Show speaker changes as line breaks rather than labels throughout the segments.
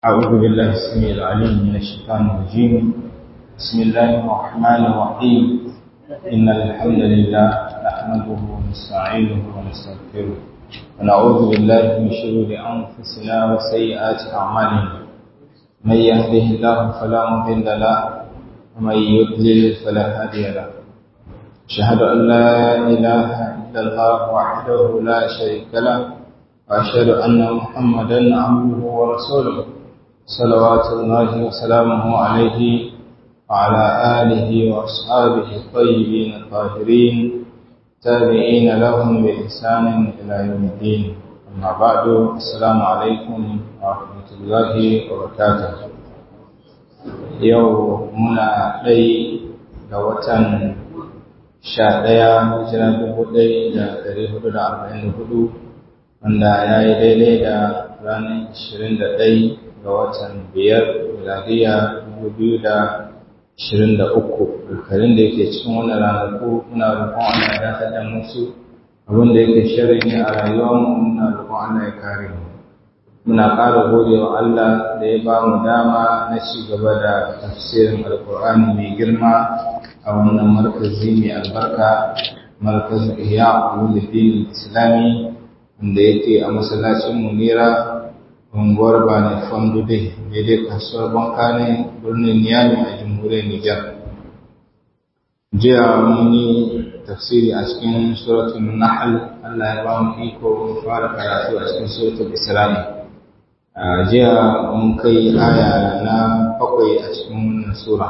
أعوذ بالله السميع العليم من الشيطان الرجيم بسم الله الرحمن الرحيم إن الحمد لله نحمده ونستعينه ونستغفره ونعوذ بالله من شرور أنفسنا وسيئات أعمالنا من يهده الله فلا مضل له ومن يضلل فلا هادي له أشهد أن لا إله إلا الله وحده لا شريك له وأشهد أن محمدا عبده ورسوله صلوات الله وسلامه عليه وعلى آله وأصحابه الطيبين الطاهرين تابعين لهم بإحسان إلى يوم الدين أما بعد السلام عليكم ورحمة الله وبركاته يوم منا لي لوتن sha ɗaya hijira dubu ɗaya da ɗari hudu da arba'in da hudu wanda ya yi daidai da ranar ashirin da ɗai ga watan biyar miladiya dubu biyu da ashirin da uku alkarin da yake cikin wannan ranaku muna roƙon Allah ya dakatar da musu abin da yake shirin ne a rayuwarmu muna roƙon Allah ya kare mu muna ƙara gode wa Allah da ya ba mu dama na ci gaba da tafsirin alkur'ani mai girma a wannan markazi mai albarka markazin ihya ulumuddin islami wanda yake a masallacin munira unguwar bani fandude daidai kasuwar banka ne birnin niyami a jamhuriyar nijar jiya mun yi tafsiri a cikin suratul nahl allah ya ba mu iko fara karatu a cikin suratul islami jiya mun kai aya na bakwai a cikin wannan sura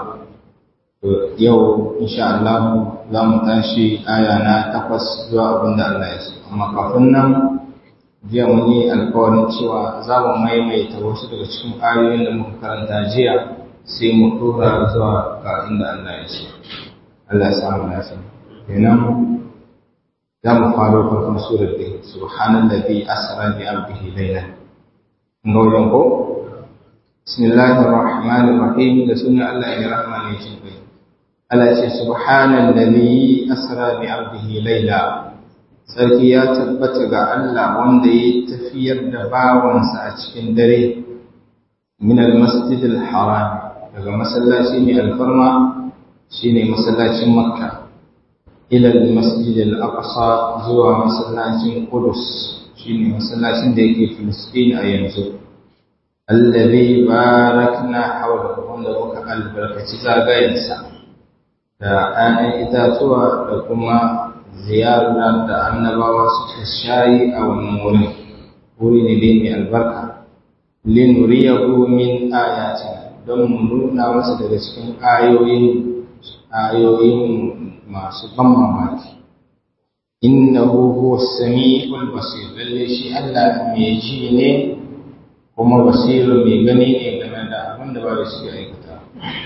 yau insha Allah za mu tashi aya na takwas zuwa abin da Allah ya so amma kafin nan jiya mun yi alkawarin cewa za mu maimaita wasu daga cikin ayoyin da muka karanta jiya sai mu tura zuwa ga inda Allah ya so Allah ya samu nasa kenan za mu faro farkon surar da subhanallazi asra bi abdihi laylan ga wajen ko bismillahir rahmanir rahim da sunan Allah ya rahmani ya ce Allah ce subhanan lalli asra bi abdihi laila sarki ya tabbata ga Allah wanda ya tafiyar da bawansa a cikin dare min al-masjid al-haram daga masallaci mai alfarma shine masallacin makka ila al-masjid al-aqsa zuwa masallacin qudus shine masallacin da yake filistin a yanzu alladhi barakna hawlahu wanda muka albarkaci zagayensa da ‘ya'yan itatuwa da kuma ziyarar da annabawa suka shayi a wannan wurin wuri ne dai mai albarka linuriyahu min ayatina don mu nuna masa daga cikin ayoyin ayoyin masu ban mamaki innahu huwa sami'ul basir lalle shi Allah mai ji ne kuma basiru mai gani ne game da abin da ba da shi aikata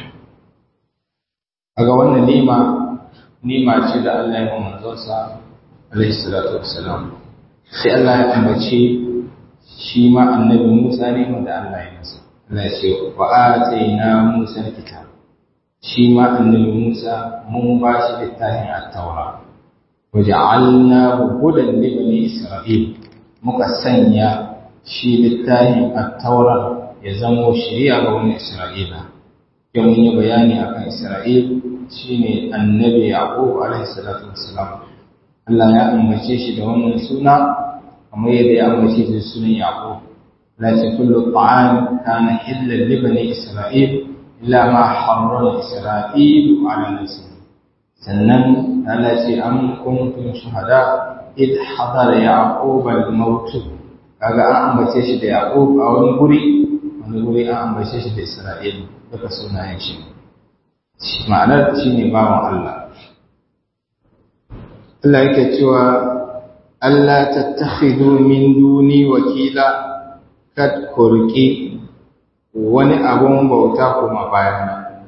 kaga wannan nima nima ce da Allah ya manzonsa alaihi salatu wassalam sai Allah ya ambace shi ma annabi Musa ne wanda Allah ya masa Allah ya ce wa atayna Musa kitab shi ma annabi Musa mun ba shi littafin at-taura waja'alnahu hudan li bani Isra'il muka sanya shi littafin at-taura ya zamo shari'a ga wani Isra'ila yau mun yi bayani akan Isra'il shine annabi Yaqub alaihi salatu wassalam Allah ya ambace shi da wannan suna kamar yadda ya ambace shi da sunan Yaqub la ta kullu ta'am kana illa li bani Isra'il illa ma harrama Isra'il ala nafsihi sannan Allah ce am kuntum shuhada id hadara Yaqub al-maut kaga an ambace shi da Yaqub a wani guri wani guri an ambace shi da Isra'il duka sunayen shi ma'anar shi ne bawan Allah Allah yake cewa Allah tattakhidu min duni wakila kad kurki wani abun bauta kuma bayana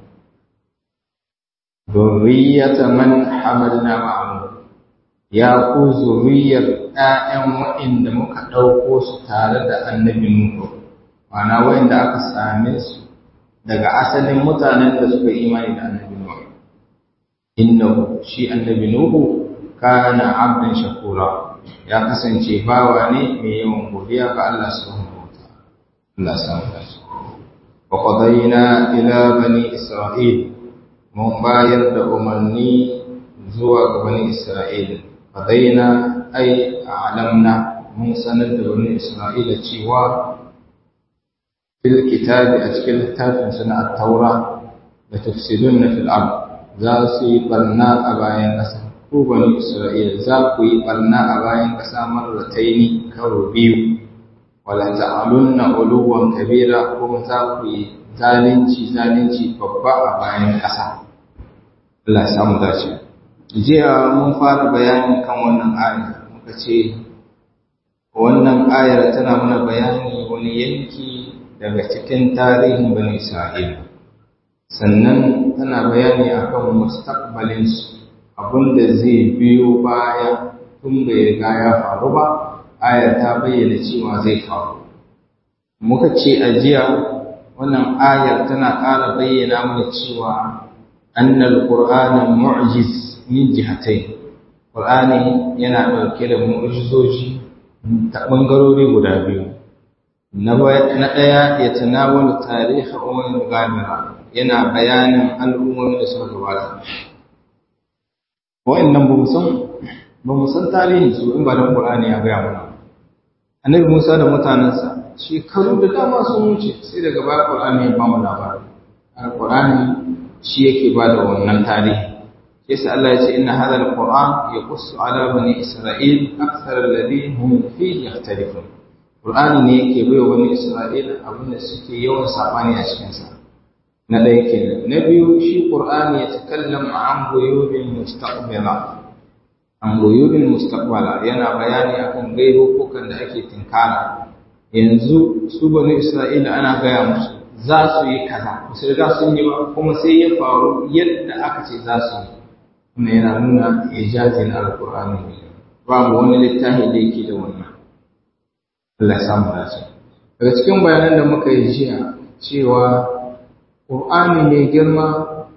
zurriyata man hamalna ma'amu ya ku zuriyar ‘ya'yan waɗanda muka ɗauko su tare da annabi Nuhu, ma'ana waɗanda aka same su daga asalin mutanen da suka imani da annabi Nuhu. Innahu shi annabi Nuhu kana abdan shakura ya kasance bawa ne mai yawan godiya ga Allah subhanahu wa ta'ala. Allah samu dace. qadayna ila bani isra'il mun bayar da umarni zuwa ga bani isra'il qadayna ay a'lamna mun sanar da bani isra'ila cewa fil kitabi a cikin littafin suna at-taura da tafsirunna fil ard za su yi barna a bayan ƙasa ko bani isra'ila za ku yi barna a bayan ƙasa marrataini karo biyu wala ta'alunna uluwan kabira kuma za ku yi zalunci zalunci babba a bayan ƙasa Allah ya samu dace jiya mun fara bayani kan wannan aya muka ce wannan ayar tana mana bayani wani yanki daga cikin tarihin bani Isra'ila sannan tana bayani akan mustaqbalin su abinda zai biyo baya tun bai riga ya faru ba ayar ta bayyana cewa zai faru muka ce a jiya wannan ayar tana ƙara bayyana mana cewa annal qur'ana mu'jiz min jihatayn qur'ani yana ɗauke da mu'jizoji ta ɓangarori guda biyu na ɗaya ya tanawalu tarihi umar gamira yana bayanin al'ummomin da suka gabata wa'annan ba san ba mu san tarihin su in ba don qur'ani ya gaya mana annabi Musa da mutanensa shekaru da dama sun wuce sai daga baya qur'ani ya ba mu labari qur'ani shi yake ba da wannan tarihi yasa Allah ya ce inna hadha alquran yaqussu ala bani isra'il akthar alladhi hum fihi yakhtalifun qur'ani ne yake bai wa bani isra'il abin da suke yawan sabani a cikin sa na ɗaya kenan na biyu shi qur'ani ya takallam an guyubin mustaqbala an guyubin mustaqbala yana bayani akan gaibukan da ake tinkara yanzu su bani isra'ila ana gaya musu za su yi kaza su riga sun yi ba kuma sai ya faru yadda aka ce za su yi kuma yana nuna ijazin alkur'ani ne babu wani littafi da yake da wannan Allah samu dace daga cikin bayanan da muka yi jiya cewa Qur'ani mai girma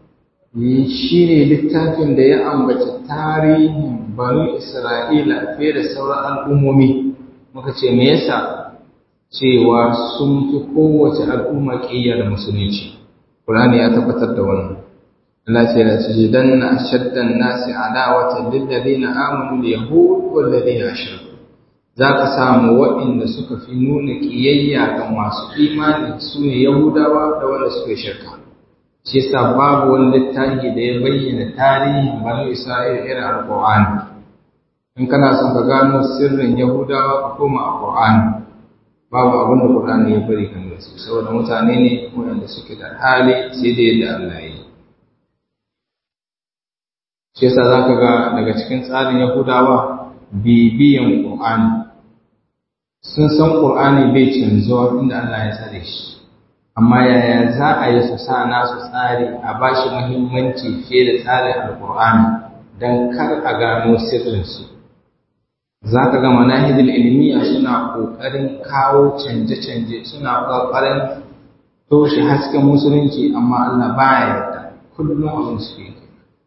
shi ne littafin da ya ambaci tarihin banu Isra'ila fiye da sauran al'ummomi muka ce me yasa cewa sun fi kowace al'umma ƙiyar musulunci Qur'ani ya tabbatar da wannan Allah ce la tajidanna ashaddan nasi adawatan lil ladina amanu al yahud wal ladina ashraku zaka samu waɗanda suka fi nuna kiyayya ga masu imani sune yahudawa da wanda suka shirka shi yasa babu wani littafi da ya bayyana tarihin banu isra'ila irin alqur'ani in kana son ka gano sirrin yahudawa ka koma a qur'ani babu abin da qur'ani ya bari kan su saboda mutane ne waɗanda suke da hali sai da yadda Allah ya yi shi yasa zaka ga daga cikin tsarin Yahudawa bibiyan Qur'ani sun san Qur'ani bai canzuwa inda Allah ya tsare shi amma yaya za a yi su sa nasu tsari a bashi muhimmanci fiye da tsarin Al-Qur'ani dan kar a gano sirrin su zaka ga manahidul ilmiya suna kokarin kawo canje-canje suna kokarin toshe hasken musulunci amma Allah baya yarda kullum abin su yake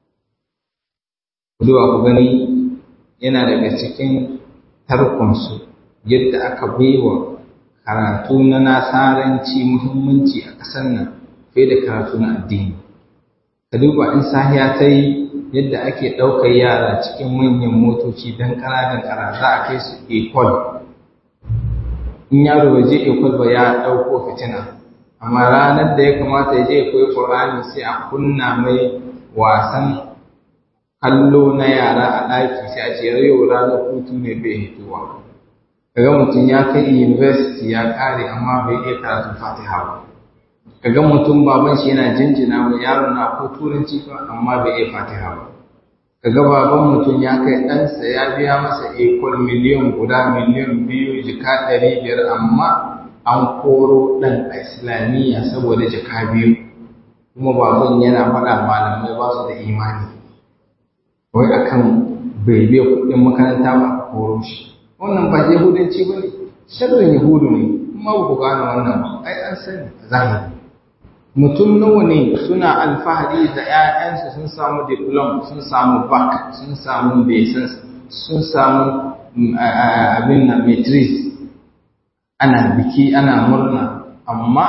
Duwa ku gani yana daga cikin tarkonsu yadda aka baiwa karatu na nasaranci muhimmanci a ƙasar nan fiye da karatu na addini. Ka duba in sahiya ta yi yadda ake ɗaukar yara cikin manyan motoci don ƙananan ƙara za a kai su ekol. In yaro bai je ekol ba ya ɗauko fitina, amma ranar da ya kamata ya je ya koyi Ƙur'ani sai a kunna mai wasan kallo na yara a ɗaki sai a ce yau ranar hutu ne bai hituwa kaga mutum ya kai university ya ƙare amma bai iya karatun fatiha ba kaga mutum baban shi yana jinjina wa yaro na ko turanci ba amma bai iya fatiha ba kaga baban mutum ya kai ɗansa ya biya masa ekol miliyan guda miliyan biyu jika ɗari biyar amma an koro ɗan a islamiyya saboda jika biyu kuma baban yana faɗa malamai ba su da imani wai akan bai biya kuɗin makaranta ba a koro shi wannan ba yahudanci ba ne sharrin yahudu ne kuma ba ku gane wannan ba ai an sani a zahiri mutum nawa ne suna alfahari da 'ya'yansu sun samu diplom sun samu bak sun samu besan sun samu abin na matrix ana biki ana murna amma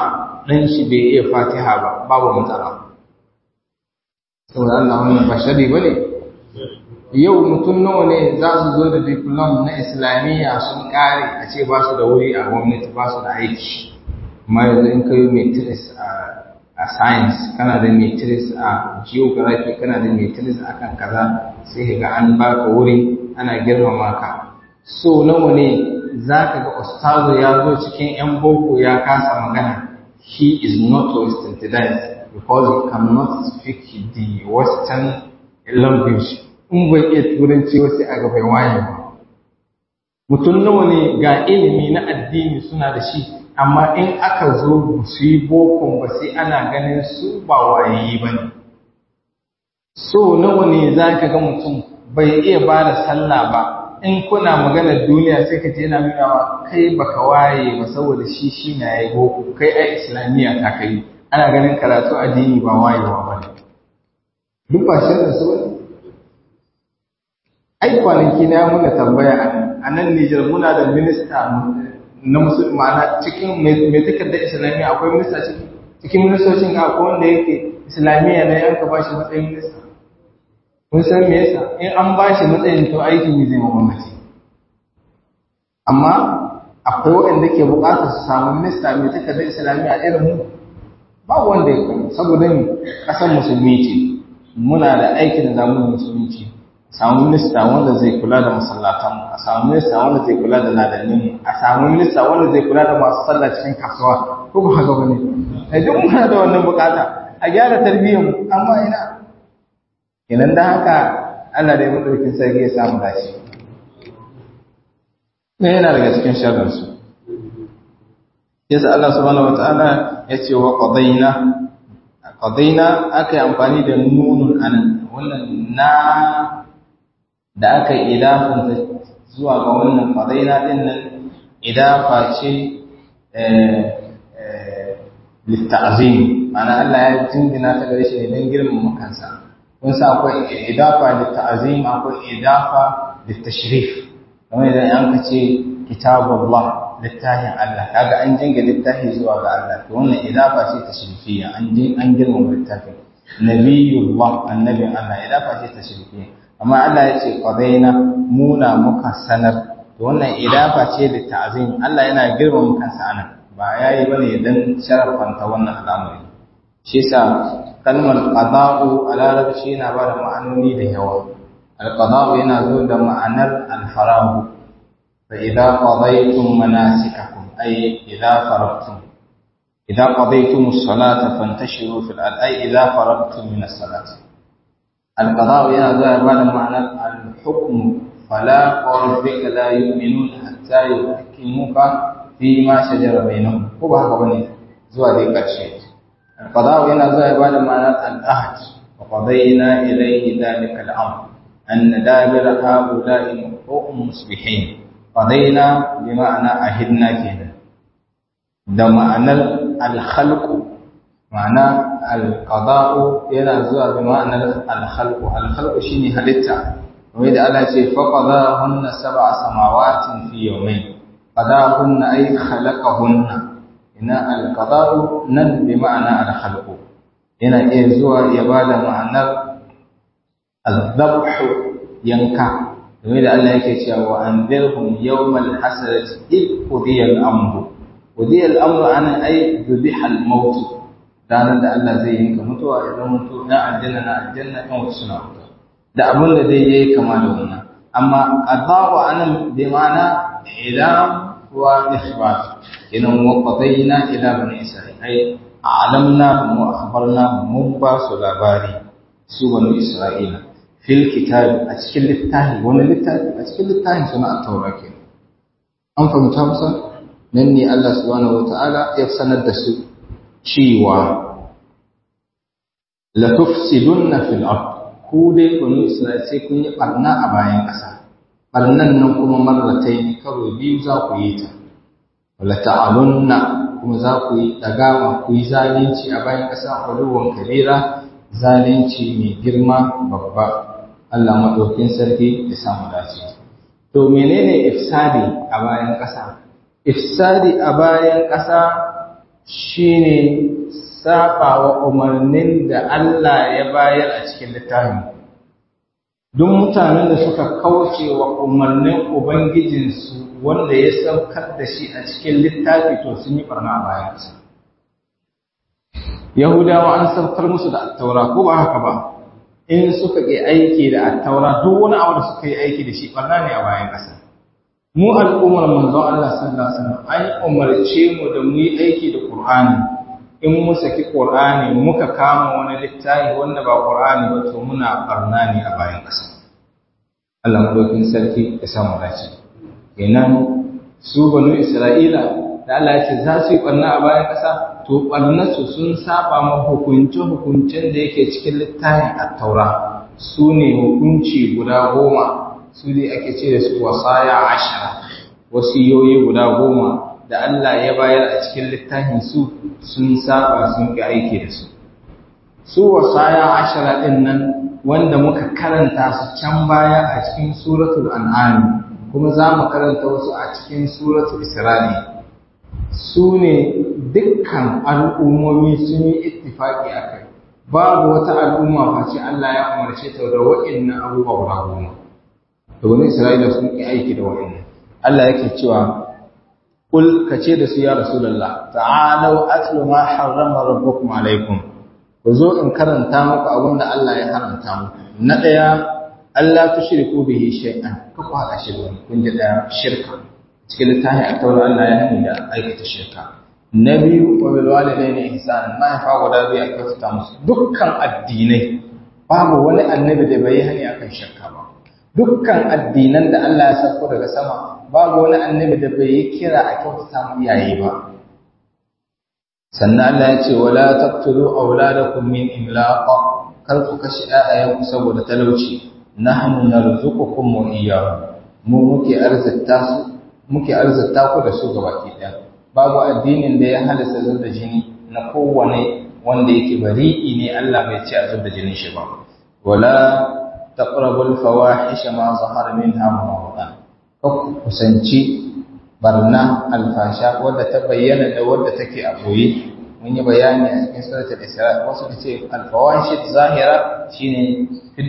ɗan shi bai iya fatiha ba babu matsala saboda Allah wannan ba shari ba ne yau mutum nawa ne za su zo da diplom na islamiyya sun kare a ce ba su da wuri a gwamnati ba su da aiki amma yanzu in ka yi matrix a science kana da matrix a geography kana da matrix a kan kaza sai ga an baka wuri ana girmama ka so nawa ne za ka ga ustazo ya zo cikin 'yan boko ya kasa magana he is not westernized because he cannot speak the western language in bai iya turanci wasu a gaba waye ba mutum nawa ne ga ilimi na addini suna da shi amma in aka zo su yi bokon ba sai ana ganin su ba wayayi ba ne so nawa ne za ka ga mutum bai iya ba da sallah ba in kuna maganar duniya sai ka je yana nuna wa kai baka waye ba saboda shi shi na yi boko kai ai islamiyya ta kai ana ganin karatu addini ba wayewa ba ne duk ba shirin su ba ai kwanaki na muna tambaya a nan Nijar muna da minista na musulmi ma'ana cikin mai takardar islamiyya akwai minista ciki cikin ministocin akwai wanda yake islamiyya ne an ka bashi matsayin minista kun san me yasa in an bashi matsayin to aiki ne zai gwamnati amma akwai waɗanda ke buƙatar su samu minista mai takardar islamiyya irin mu ba wanda ya kai saboda ni ƙasar musulmi ce muna da aikin da zamu musulunci samu minista wanda zai kula da masallatan a samu minista wanda zai kula da ladannin a samu minista wanda zai kula da masu sallah cikin kasuwa ko ba haka bane ai duk muna da wannan bukata a gyara tarbiyyar mu amma ina idan da haka Allah da ya madaukin sarki ya samu dace ne yana daga cikin sharrin su yasa Allah subhanahu wataala ya ce wa qadaina qadaina aka yi amfani da nunun anan wannan na da aka yi idafanta zuwa ga wannan fadaina din nan idafa ce litta'zim mana Allah ya jingina ta gare shi ne don girmama kansa kun sa akwai idafa litta'zim akwai idafa littashrif kamar idan an ka ce kitabullah littafin Allah kaga an jinga littafi zuwa ga Allah to wannan idafa ce tashrifiyya an an girmama littafin nabiyullah annabin Allah idafa ce tashrifiyya amma Allah ya ce qadaina muna muka sanar to wannan idafa ce da ta'zim Allah yana girmama kansa anan ba yayi bane dan sharafanta wannan al'amari shi yasa kalmar qada'u a larabci yana ba da ma'anoni da yawa al-qada'u yana zo da ma'anar al-farahu fa idza qadaytum manasikakum ay idza faragtum idza qadaytum as-salata fantashiru fil ard ay idza faragtum min as-salati القضاء يا ذا بعد معنى الحكم فلا وربك لا يؤمنون حتى يحكموك فيما شجر بينهم ko ba haka bane zuwa dai karshe القضاء yana zuwa بعد معنى العهد وقضينا إليه ذلك الأمر أن دابر هؤلاء هم مصبحين قضينا بمعنى عهدنا كده ده معنى الخلق ma'ana alqada'u yana zuwa bi ma'anar alkhalqu alkhalqu shine halitta kamar da Allah ce fa qadahunna sab'a samawatin fi yawmayn qadahunna ay khalaqahunna ina alqada'u nan bi ma'ana alkhalqu yana iya zuwa ya bada ma'anar azabhu yanka kamar da Allah yake cewa wa anzirhum yawmal hasrati id qudiya al-amru qudiya al-amru ana ay dhubiha al-maut ranar da Allah zai yanka mutuwa idan mutu na aljanna na aljanna ɗan wasu suna wuta da abin da zai yi kama da wannan amma qadawa anan bi ma'ana ilam wa ikhbar idan wa qadayna ila bani isra'il ai a'lamna wa akhbarna mun ba su labari su bani isra'ila fil kitab a cikin littafi wani littafi a cikin littafin suna at-taura ke an fahimta musa nan ne Allah subhanahu wataala ya sanar da su cewa la tufsidunna fil ard ku dai kunu Isra'il sai kun yi barna a bayan ƙasa barnan nan kuma marratai karo biyu za ku yi ta wala ta'alunna kuma za ku yi dagawa ku yi zalunci a bayan ƙasa uluwan kabira zalunci mai girma babba Allah madaukin sarki ya samu dace to menene ifsadi a bayan ƙasa ifsadi a bayan ƙasa shine saba wa umarnin da Allah ya bayar a cikin littafin duk mutanen da suka kauce wa umarnin ubangijinsu wanda ya saukar da shi a cikin littafi to sun yi barna a bayansa yahudawa an saukar musu da attaura ko ba haka ba in suka yi aiki da attaura duk wani abu da suka yi aiki da shi barna ne a bayan ƙasa mu al'ummar manzon Allah sallallahu alaihi wasallam an umarce mu da mu yi aiki da Qur'ani in mu saki Qur'ani muka kama wani littafi wanda ba Qur'ani ba to muna barna ne a bayan ƙasa Allah madaukin sarki ya samu dace kenan su banu Isra'ila da Allah ya ce za su yi barna a bayan ƙasa to barnarsu sun saba ma hukunce hukuncen da yake cikin littafin at-Taura su ne hukunci guda goma su ne ake ce da su wasaya ashara wasiyoyi guda goma da Allah ya bayar a cikin littafin su sun saba sun ga aiki da su su wasaya ashara din nan wanda muka karanta su can baya a cikin suratul an'am kuma za mu karanta wasu a cikin suratul isra'i su ne dukkan al'ummomi sun yi ittifaki a kai babu wata al'umma face Allah ya umarce ta da wa'annan abubuwa guda goma da wani isra'ila sun yi aiki da wa'annan Allah yake cewa kul kace da su ya rasulullah ta'alu atlu ma harrama rabbukum alaikum ku zo in karanta muku abin da Allah ya haramta muku na daya Allah tushriku bihi shay'an ka ku haka shi kun ji da shirka cikin littafin a taura Allah ya hani da aikata shirka na biyu wa bil walidaini ihsan ma fa guda biyu a kyautata musu dukkan addinai babu wani annabi da bai hani akan shirka ba dukkan addinan da Allah ya sauko daga sama babu wani annabi da bai yi kira a kyautata mu iyaye ba sannan Allah ya ce wala taqtulu auladakum min imlaq kar ku kashi ayayanku saboda talauci nahnu narzuqukum wa iyyahum mu muke arzikta su muke arzikta ku da su gabaki ɗaya babu addinin da ya halasta zub da jini na kowane wanda yake bari'i ne Allah bai ce a zub da jinin shi ba wala taqrabul fawahisha ma zahara minha wa batan ku kusanci barna alfasha wadda ta bayyana da wadda take a boye mun yi bayani a cikin suratul isra wasu ce alfawahish zahira shine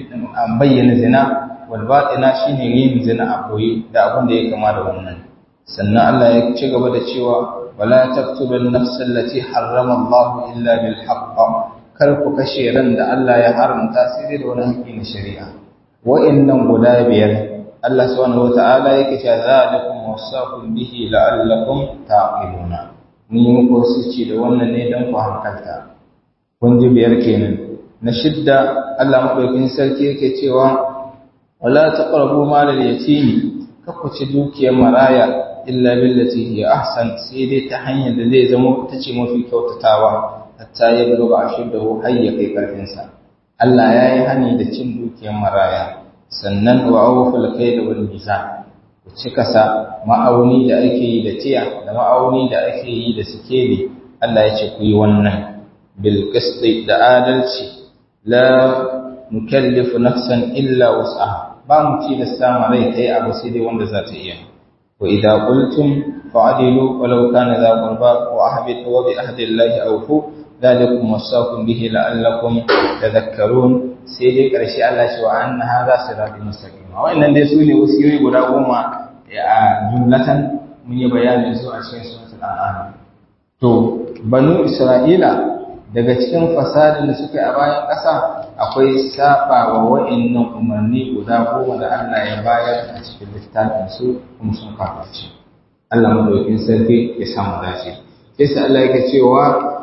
bayyana zina walbaɗina shi ne yin zina a koyi da abin da ya kama da wannan sannan Allah ya ci gaba da cewa wala taqtulun nafsal lati harrama Allah illa bil haqq kar ku kashe ran da Allah ya haramta sai dai da wani haƙƙi na shari'a wa'annan guda biyar Allah subhanahu wata'ala yake cewa zalikum wasaqum bihi la'allakum taqiluna mun yi muku wasici da wannan ne dan ku hankalta kun ji biyar kenan na shidda Allah madaukakin sarki yake cewa wala taqrabu mal al-yatim kaku ci dukiyar maraya illa billati hiya ahsan sai dai ta hanyar da zai zama ta ce mafi kyautatawa hatta ya buluga ashuddahu hayya kai karfin sa Allah ya yi hani da cin dukiyar maraya sannan wa awful kayda wal mizan ku cika sa ma'auni da ake yi da tiya da ma'auni da ake yi da sikeli Allah ya ce ku yi wannan bil qisti da adalci la nukallifu nafsan illa wus'aha ba mu tilasta ma rai ta yi abu sai dai wanda za ta iya wa idza qultum fa'dilu walau kana za qurba wa ahbitu wa bi ahdillahi awfu dhalikum wasaqum bihi la'allakum tadhakkarun sai dai karshe Allah shi wa anna hadha siratul mustaqim wannan dai su ne wasiyoyi guda goma a jumlatan mun yi bayanin su a cikin suratul an'am to banu isra'ila daga cikin fasadin da suka yi a bayan ƙasa akwai saba wa wa'annan umarni guda goma da Allah ya bayar a cikin littafin su kuma sun kafaci Allah madaukin sarki ya samu dace sai Allah yake cewa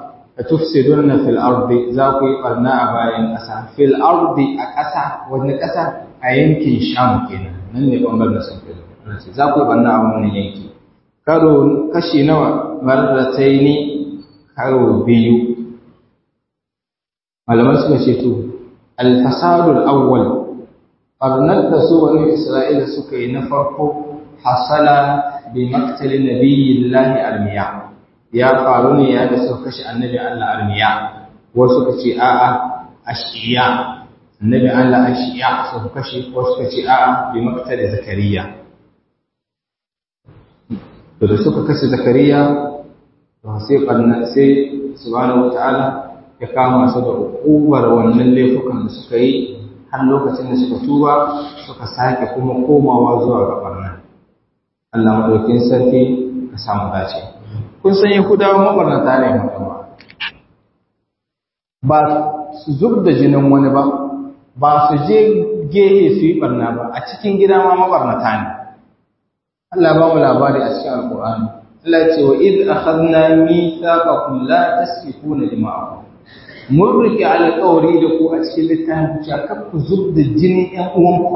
tufsiduna fil ardi za ku yi barna a bayan ƙasa fil ardi a ƙasa wani ƙasa a yankin Sham kenan nan ne bangaren sun fi za ku yi barna a wannan yanki karo kashi nawa marrataini karo biyu malaman suka ce to alfasadul awwal barnar da su wani isra'ila suka yi na farko hasala bi maktali nabiyillahi almiya ya faru ne ya da suka kashe annabi Allah almiya wasu suka ce a'a ashiya annabi Allah ashiya suka kashe wasu suka ce a'a bi maktali zakariya to da suka kashe zakariya to sai barna sai subhanahu wataala ya kama su da hukumar wannan laifukan da suka yi har lokacin da suka tuba suka sake kuma komawa zuwa ga barna Allah madaukin sarki ka samu dace kun san Yahudawa mabarnata ne mutum ba su zub da jinin wani ba ba su je gehe su yi barna ba a cikin gida ma mabarnata ne Allah ba mu labari a cikin alkur'ani Allah ce wa id akhadna mithaqakum la tasfikuna dima'akum mun rike alƙawari da ku a cikin littafin cewa kar ku zub da jinin ƴan uwanku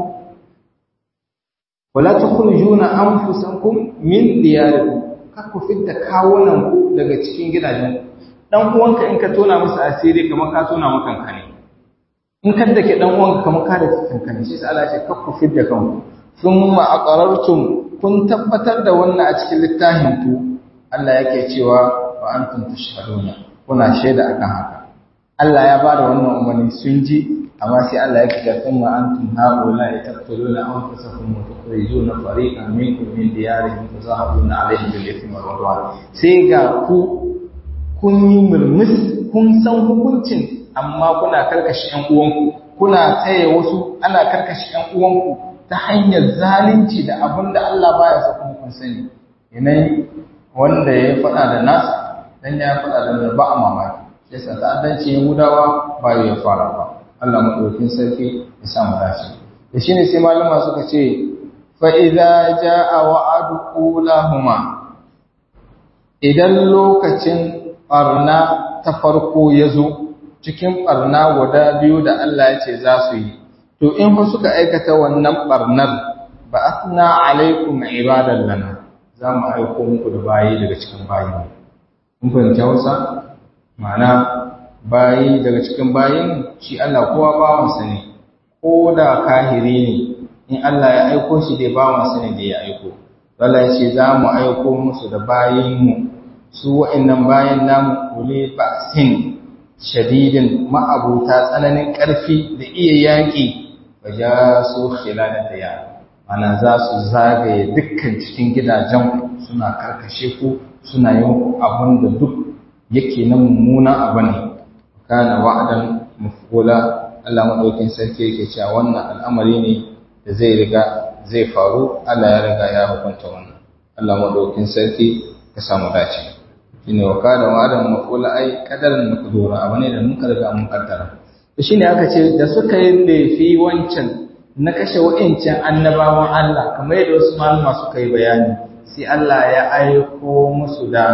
wala tukhrijuna anfusakum min diyarikum kar ku fidda kawunan ku daga cikin gidajen dan uwanka in ka tona masa asiri kamar ka tona maka kankane in ka dake dan uwanka kamar ka da kankane shi sai Allah ya ce kar ku fidda kanku thumma aqarartum kun tabbatar da wannan a cikin littafin ku Allah yake cewa wa antum tashhaduna kuna shaida akan haka Allah ya bada wannan umarni sun ji amma sai Allah ya ce kuma antum haula taqtuluna anfusakum wa tukhrijuna fariqan minkum min diyarihim tazahabuna alaihim bil ithmi wal udwan sai ga ku kun yi murmus kun san hukuncin amma kuna karkashi ƴan uwanku kuna tsaye wasu ana karkashi ƴan uwanku ta hanyar zalunci da abin da Allah baya so kuma kun sani yanayi wanda ya faɗa da nasa dan ya faɗa da ba a mamaki sai sa ta'addanci Yahudawa ba ya fara ba Allah madaukakin sarki ya sa mu dace da shine sai malama suka ce fa idza jaa wa'adu ulahuma idan lokacin barna ta farko ya zo cikin barna guda biyu da Allah ya ce za su yi to in fa suka aikata wannan barnar ba asna alaikum ibadan lana za mu aiko muku da bayi daga cikin bayi mun fahimta wasa ma'ana bayi daga cikin bayin shi Allah kowa bawansa ne ko da kahiri ne in Allah ya aiko shi dai bawansa ne da ya aiko Allah ya ce za mu aiko musu da bayinmu su wa'annan bayan namu kule ba'sin shadidin ma'abuta tsananin ƙarfi da iya yaƙi ba ja su khilalan da ya ana za su zagaye dukkan cikin gidajen suna karkashe ku suna yin abin da duk yake na mummuna abu ne kana wa'adan mafula Allah madaukin sarki yake cewa wannan al'amari ne da zai riga zai faru Allah ya riga ya hukunta wannan Allah madaukin sarki ka samu dace shine wa kana wa'adan mafula ai kadaran makdura abu ne da mun riga mun kaddara to shine aka ce da suka yi laifi wancan na kashe wa'incan annabawan Allah kamar yadda wasu malama suka yi bayani sai Allah ya aiko musu da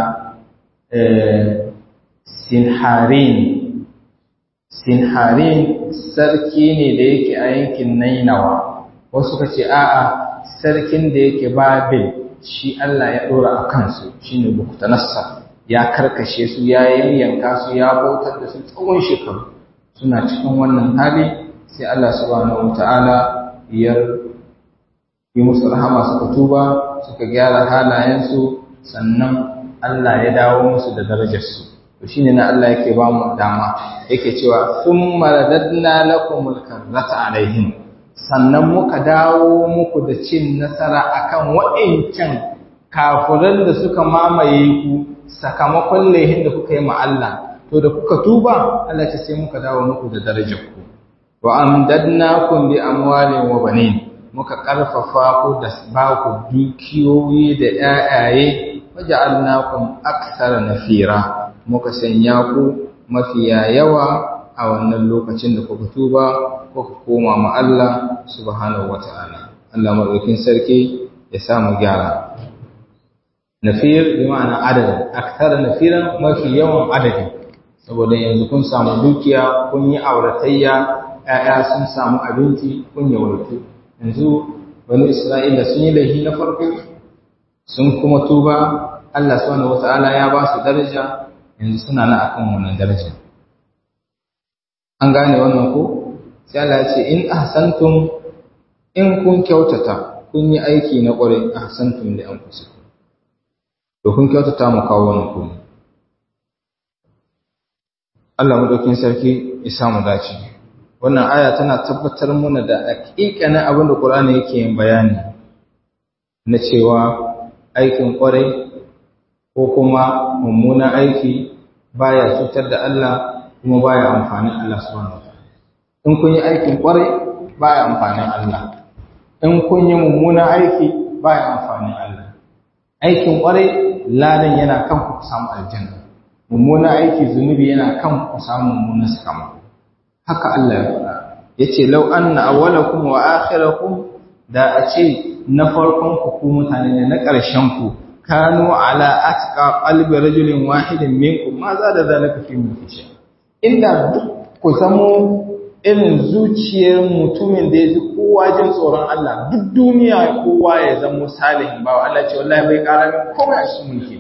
sinharin sinharin sarki ne da yake a yankin nainawa wasu suka ce a'a sarkin da yake babil shi Allah ya dora a kansu shine buktanassa ya karkashe su ya yayyanka su ya bautar da su tsawon shekaru suna cikin wannan hali sai Allah subhanahu wataala ya yi musu rahama suka tuba suka gyara halayensu sannan Allah ya dawo musu da darajarsu to shine na Allah yake ba mu dama yake cewa thumma radadna lakumul karrata alaihim sannan muka dawo muku da cin nasara akan wa'incan kafiran da suka mamaye ku sakamakon laihin da kuka yi ma Allah to da kuka tuba Allah ta sai muka dawo muku da darajarku wa amdadnakum bi amwalin wa banin muka karfafa ku da ba ku dukiyoyi da ƴaƴaye waja'alnakum aktsara nafira muka sanya ku mafiya yawa a wannan lokacin da kuka tuba kuka koma ma Allah subhanahu wata'ala Allah madaukin sarki ya sa mu gyara nafir bi ma'ana adadin aktsara nafiran mafi yawan adadi saboda yanzu kun samu dukiya kun yi auratayya ‘ya'ya sun samu abinci kun yawaitu yanzu wani isra'ila sun yi laifi na farko sun kuma tuba Allah subhanahu wata'ala ya ba su daraja yanzu suna na akan wannan daraja an gane wannan ko sai Allah ya ce in ahsantum in kun kyautata kun yi aiki na ƙwarai ahsantum li anfusikum to kun kyautata mu kawo wannan ku Allah madaukin sarki ya samu dace wannan aya tana tabbatar mana da haƙiƙanin abin da Qur'ani yake yin bayani na cewa aikin ƙwarai ko kuma mummunan aiki baya cutar da Allah kuma baya amfanin Allah subhanahu wataala in kun yi aikin kwarai baya amfanin Allah in kun yi mummunan aiki baya amfanin Allah aikin kwarai ladan yana kan ku samu aljanna mummunan aiki zunubi yana kan ku samu mummunan sakamako haka Allah ya faɗa yace law anna awwalakum wa akhirakum da a ce na farkon ku ku mutane ne na ƙarshen ku kanu ala atqa qalbi rajulin wahidin minkum ma za da zalika fi mulki inda duk ku zamo irin zuciyar mutumin da ya ji kowa jin tsoron Allah duk duniya kowa ya zamo salihin ba Allah ce wallahi bai ƙara min komai a cikin mulki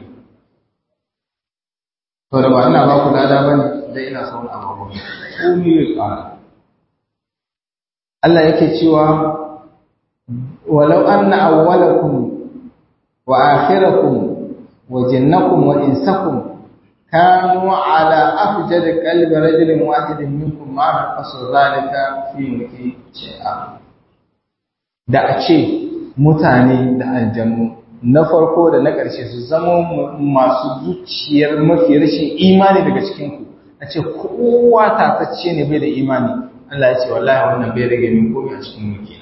to da ba ina ba ku lada bane da ina son abubuwa ko ni ya ƙara Allah yake cewa walau anna awwalakum wa akhirakum wa jinnakum wa insakum kanu ala afjad qalbi rajulin wahidin minkum ma naqasu zalika fi mulki shay'a da a ce mutane da aljannu na farko da na ƙarshe su zama masu zuciyar mafi rashin imani daga cikinku a ce kowa tatacce ne bai da imani Allah ya ce wallahi wannan bai rage min komai a cikin mulki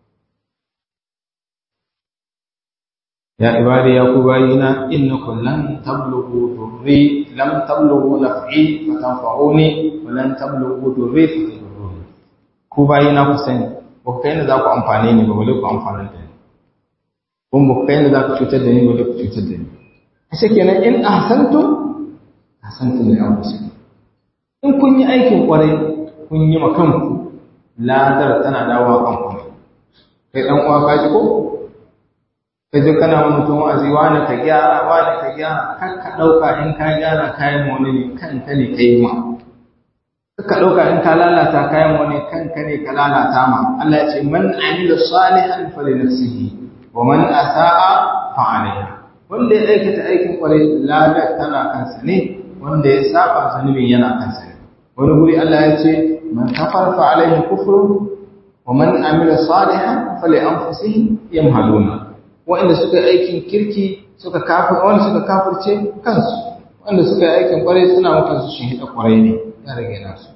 ya ibadi ya ku bayina innakum lan tablughu durri lam tablughu naf'i fa tanfa'uni wa lan tablughu durri fa tadurruni ku bayina ku sani ba ku kai ne za ku amfane ni ba bale ku amfana da ni kun ba ku kai ne za ku cutar da ni bale ku cutar da ni ashe kenan in ahsantum ahsantum li anfusikum in kun yi aikin kwarai kun yi ma kanku ladar tana dawowa kanku ne kai dan uwa ka ji ko ka je kana wani mutum wa'azi wani ka gyara wani ka gyara kar ka ɗauka in ka gyara kayan wani ne kanka ne ka yi ma kar ka ɗauka in ka lalata kayan wani kanka ne ka lalata ma Allah ya ce man amila salihan fa li nafsihi wa man asaa fa alaiha wanda ya aikata aikin kwarai ladar tana kansa ne wanda ya saba zanubin yana kansa ne wani guri Allah ya ce man kafara fa alaihi kufru wa man amila salihan fa li anfusihim yamhaluna waɗanda suka yi aikin kirki suka kafir wanda suka kafirce kansu wanda suka yi aikin kwarai suna mutan su shin hida kwarai ne ya rage nasu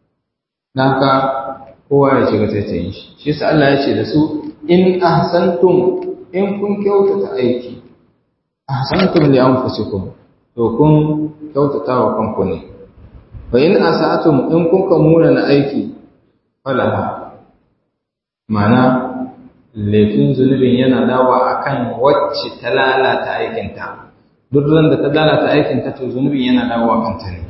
dan haka kowa ya shiga taitayin shi shi yasa Allah ya ce da su in ahsantum in kun kyautata aiki ahsantum li anfusikum to kun kyautata wa kanku ne fa in asatum in kun kamuna na aiki falaha ma'ana laifin zunubin yana dawa akan wacce ta lalata aikinta duk ran da ta lalata aikinta to zunubin yana dawa kanta ne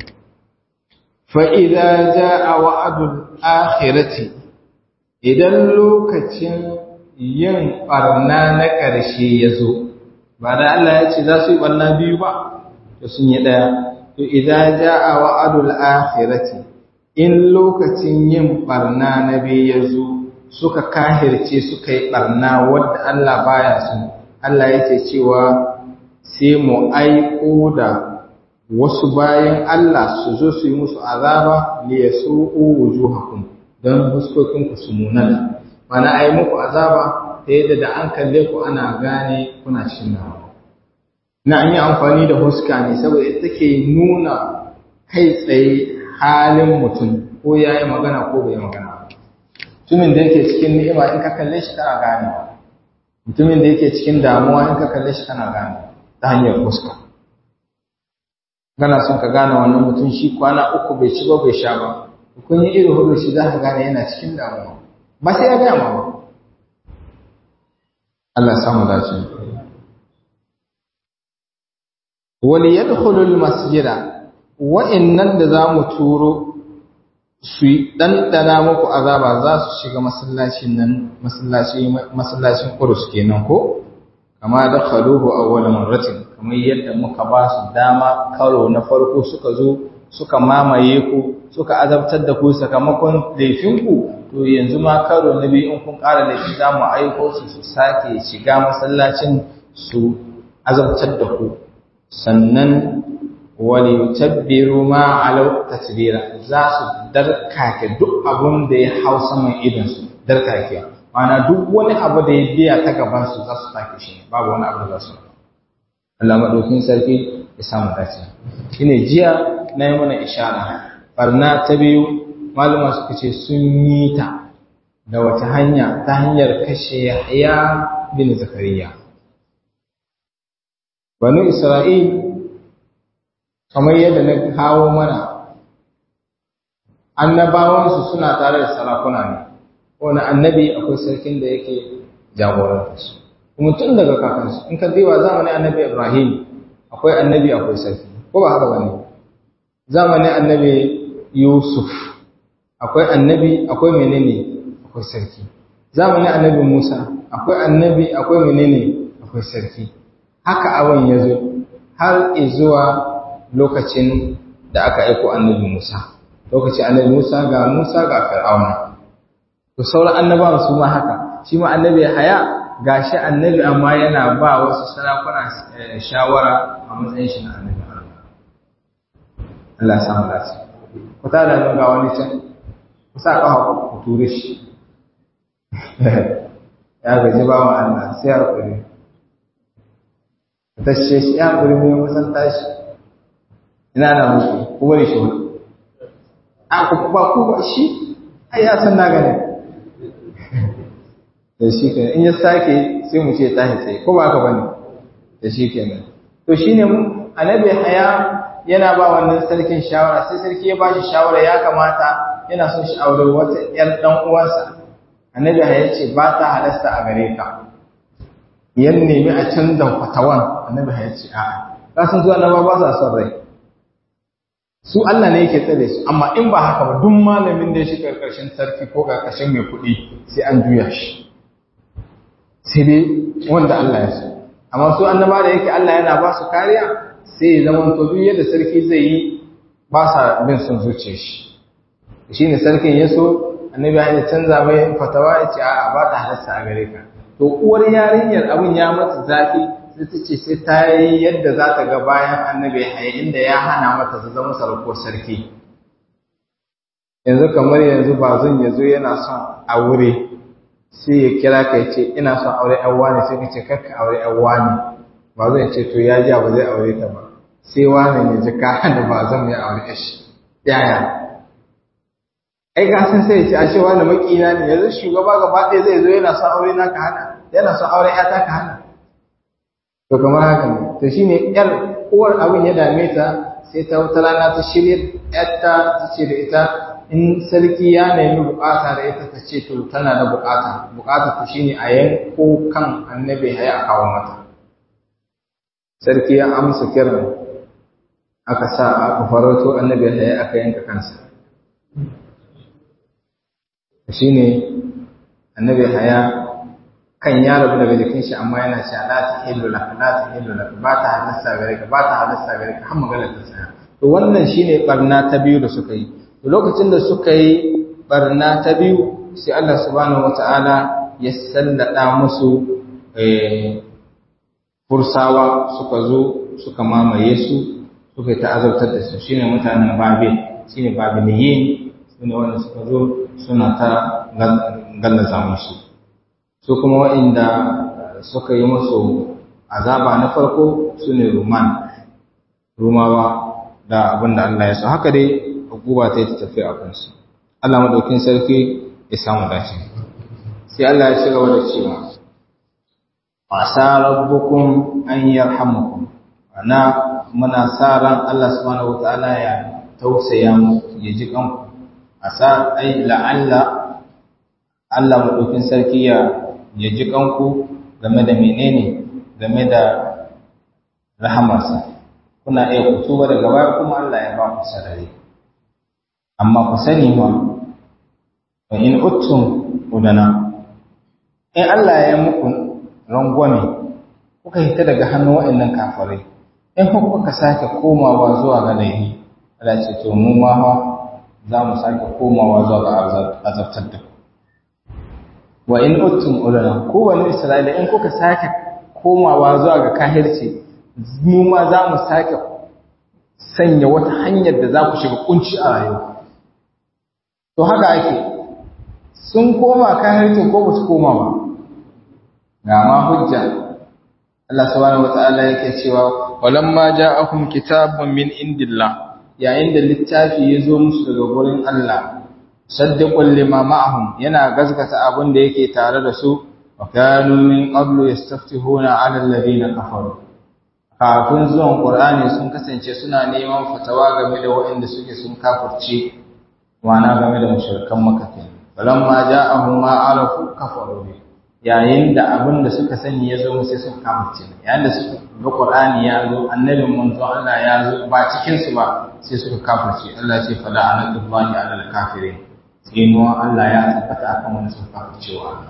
fa idza jaa wa'dul akhirati idan lokacin yin barna na ƙarshe ya zo ba da Allah ya ce za su yi barna biyu ba to sun yi ɗaya to idza jaa wa'dul akhirati in lokacin yin barna na biyu ya zo suka kahirce suka yi ɓarna wadda Allah baya su Allah yake cewa sai mu aiko da wasu bayan Allah su zo su yi musu azaba li yasu'u wujuhakum don huskokinku su munana mana ai muku azaba ta yadda da an kalle ku ana gane kuna cikin nawa na an yi amfani da huska ne saboda ita take nuna kai tsaye halin mutum ko ya yi magana ko bai magana mutumin da yake cikin ni'ima in ka kalle shi kana gane mutumin da yake cikin damuwa in ka kalle shi kana gane ta hanyar fuska kana son ka gane wannan mutum shi kwana uku bai ci ba bai sha ba kun yi irin hudu shi za ka gane yana cikin damuwa ba sai ya gaya ba Allah samu dace wani yadkhulul masjida wa'annan da za mu turo su ɗanɗana muku azaba za su shiga masallacin nan masallacin ƙurus kenan ko kama da khaluhu awwal marratin kamar yadda muka ba su dama karo na farko suka zo suka mamaye ku suka azabtar da ku sakamakon laifinku to yanzu ma karo na biyu in kun ƙara laifi za mu aiko su su sake shiga masallacin su azabtar da ku sannan wani yutabbiru ma alau tasbira za su darkake duk abun da ya hau saman idan su darkake mana duk wani abu da ya biya ta gaban su za su take shi babu wani abu da za su Allah madaukin sarki ya samu dace shine jiya na yi mana ishara barna ta biyu malama suka ce sun yi ta da wata hanya ta hanyar kashe Yahya bin Zakariya banu Isra'il kamar yadda na kawo mana annabawansu suna tare da sarakuna ne wani annabi akwai sarkin da yake jagoranta su kuma tun daga kakansu in ka zai zamanin annabi Ibrahim akwai annabi akwai sarki ko ba haka bane zamanin annabi Yusuf akwai annabi akwai menene akwai sarki zamanin annabi Musa akwai annabi akwai menene akwai sarki haka abin ya zo har zuwa lokacin da aka aiko annabi Musa lokacin annabi Musa ga Musa ga Fir'auna to sauran annabawan su ma haka shi ma annabi haya gashi annabi amma yana ba wasu sarakuna shawara a matsayin shi na annabi Allah ya samu dace ku ta da ga wani can ku sa kafa ku ture shi ya gaji ba wa Allah sai ya kure ta ce shi ya kure ne musan tashi ina na muku ku bari shi a ku ba ku ba shi ai ya san na gane da shi kenan in ya sake sai mu ce tashi tsaye ko ba ka bane da shi kenan to shine annabi haya yana ba wannan sarkin shawara sai sarki ya bashi shawara ya kamata yana son shi aure wata ƴar dan uwansa annabi haya ce ba ta halasta a gare ka yan nemi a canza fatawan annabi haya ce a'a ka san zuwa annaba ba sa son rai su Allah ne yake tsare su amma in ba haka ba duk malamin da ya shi karkashin sarki ko karkashin mai kuɗi sai an juya shi sai dai wanda Allah ya so amma su annaba da yake Allah yana ba su kariya sai ya zama to duk yadda sarki zai yi ba sa bin son zuciyar shi shine sarkin ya so annabi ya canza mai fatawa ya ce a'a ba ta halasta a gare ka to uwar yarinyar abin ya mata zafi sai ta ce sai ta yi yadda za ta ga bayan annabi ya inda ya hana mata su zama sarko sarki yanzu kamar yanzu ba zan ya zo yana son aure sai ya kira ka ya ce ina son aure yan wani sai ka ce karka aure yan wani ba zai ce to ya ja ba zai aure ta ba sai wani ya ji ka hana ba zan mai aure shi yaya ai ga san sai ya ce ashe wani makina ne yanzu shugaba gaba ɗaya zai zo yana son aure na ka hana yana son aure ya ta ka hana to kamar haka ne to shine yar uwar abin ya dame ta sai ta wata rana ta shirya yarta ta ce da ita in sarki ya nemi bukata da ita ta ce to tana da bukata bukata ta shine a yanko kan annabi haya a kawo mata sarki ya amsa kiran aka sa aka farauto annabi haya aka yanka kansa shine annabi haya kan ya rabu daga jikin shi amma yana cewa la ta hillu lak la ta hillu lak ba ta halasta gare ka ba ta halasta gare ka har magana ta tsaya to wannan shine barna ta biyu da suka yi to lokacin da suka yi barna ta biyu sai Allah subhanahu wataala ya sallada musu fursawa suka zo suka mamaye su suka ta azabtar da su shine mutanen babil shine babiliyin sune wanda suka zo suna ta gallaza musu su kuma waɗanda suka yi musu azaba na farko su ne ruman rumawa da abinda Allah ya so haka dai hukuma ta yi ta tafi a kansu Allah madaukin sarki ya samu dace sai Allah ya ci gaba da cewa asa rabbukum an yarhamukum ana muna sa ran Allah subhanahu wataala ya tausaya mu ya ji kanku asa ai la'alla Allah madaukin sarki ya ya ji kanku game da menene game da rahamarsa kuna iya kutuba daga baya kuma Allah ya ba ku sarari amma ku sani ma wa in uttum udana in Allah ya muku rangwame kuka hita daga hannun waɗannan kafirai in kuka sake komawa zuwa ga laifi Allah ce to mu ma za mu sake komawa zuwa ga azabtar da ku wa in uttum ulana ko wani isra'ila in kuka sake komawa zuwa ga kahirci mu ma za mu sake sanya wata hanyar da za ku shiga kunci a rayuwa to haka ake sun koma kahircin ko ba su koma ba ga ma hujja Allah subhanahu wataala yake cewa walamma ja'akum kitabun min indillah yayin da littafi ya zo musu daga gurin Allah saddiqul lima ma'ahum yana gaskata abin da yake tare da su wa kanu min qablu yastaftihuna 'ala alladhina kafaru kafin zuwan qur'ani sun kasance suna neman fatawa game da waɗanda suke sun kafirce wana game da mushrikan makka falamma ja'ahum ma arafu kafaru bi yayin da abin da suka sani ya zo sai sun kafirce yayin da suka ga qur'ani ya zo annabin manzo Allah ya zo ba cikin su ba sai suka kafirce Allah ce fala anatullahi alal kafirin tsinuwa Allah ya tabbata akan wani sun kafircewa Allah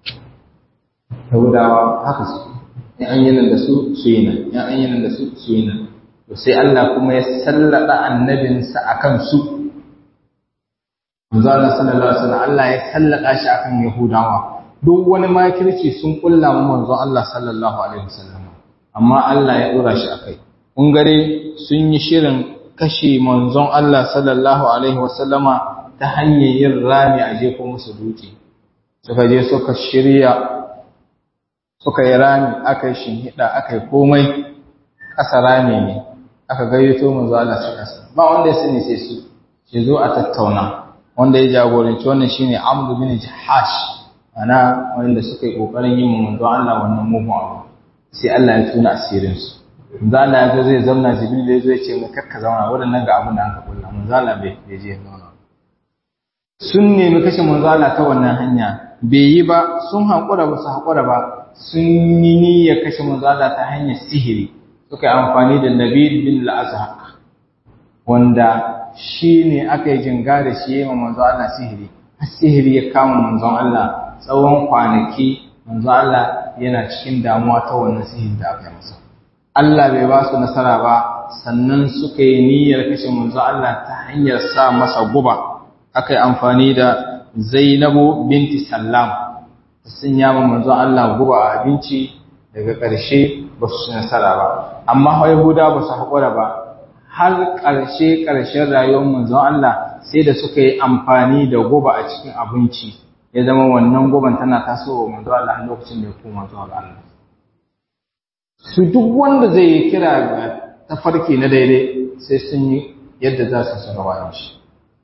Yahudawa haka su in an yi nan da su su yi nan in an yi nan da su su yi nan to sai Allah kuma ya sallada annabinsa akan su manzo Allah sallallahu alaihi wasallam Allah ya sallada shi akan Yahudawa duk wani makirci sun kulla mu manzo Allah sallallahu alaihi wasallam amma Allah ya dora shi akai kun gare sun yi shirin kashe manzon Allah sallallahu alaihi wasallama ta hanyar yin rami a jefo musu duki suka je suka shirya suka yi rami aka yi shinhida aka yi komai ƙasa rami ne aka gayyato manzo Allah su ƙasa ba wanda ya sani sai su ce zo a tattauna wanda ya jagoranci wannan shine Amr bin Jahash ana wanda suka yi kokarin yin manzo Allah wannan mugun abu sai Allah ya tuna asirin su manzo Allah ya zo zai zauna Jibril ya zo ya ce mu kakka zauna wadannan ga abin da aka kulla manzo Allah bai bai je zauna sun nemi kashe manzo Allah ta wannan hanya bai yi ba sun haƙura ba su haƙura ba sun yi niyyar kashe manzo Allah ta hanyar sihiri suka yi amfani da Nabil bin al-Azhaq wanda shi ne aka yi jinga da shi yi manzo Allah sihiri sihiri ya kama manzon Allah tsawon kwanaki manzo Allah yana cikin damuwa ta wannan sihiri da aka yi masa Allah bai ba su nasara ba sannan suka yi niyyar kashe manzo Allah ta hanyar sa masa guba aka yi amfani da Zainabu binti Sallam sun yama manzo Allah guba a abinci daga ƙarshe ba su nasara ba amma Yahuda ba su haƙura ba har ƙarshe ƙarshen rayuwar manzon Allah sai da suka yi amfani da guba a cikin abinci ya zama wannan guban tana tasowa manzon Allah a lokacin da ya koma zuwa ga Allah su duk wanda zai yi kira ga tafarki na daidai sai sun yi yadda za su saka bayan shi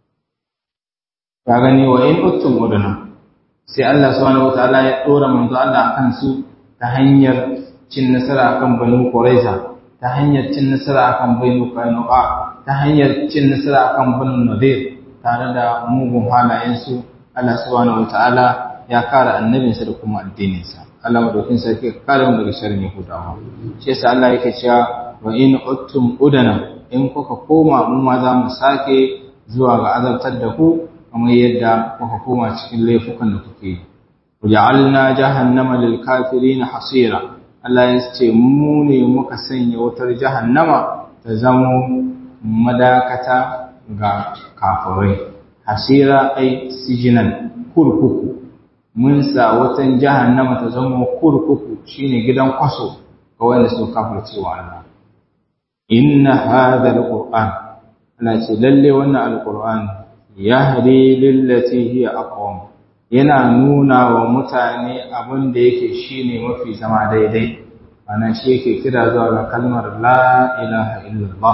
ka gani wa in uttum uduna sai Allah subhanahu wataala ya dora manzo Allah akan su ta hanyar cin nasara akan banu Quraiza ta hanyar cin nasara akan banu Qainuqa ta hanyar cin nasara akan banu Nadir tare da mugun halayensu Allah subhanahu wataala ya kare annabinsa da kuma addininsa Allah madaukin sarki ya kare mu daga sharrin Yahudawa shi yasa Allah yake cewa wa in uttum udana in kuka koma mu ma za mu sake zuwa ga azabtar da ku kamar yadda kuka koma cikin laifukan da kuke yi waja'alna jahannama lil kafirin hasira Allah ya ce mu ne muka sanya wutar jahannama ta zamo madakata ga kafirai hasira ai sijinan kurkuku mun sa wutan jahannama ta zama kurkuku shine gidan kwaso ga wanda su kafirce wa Allah inna hadha alquran Allah ce lalle wannan alquran yahdi lillati hiya aqwam yana nuna wa mutane abin da yake shine mafi zama daidai ana shi yake kira zuwa ga kalmar la ilaha illallah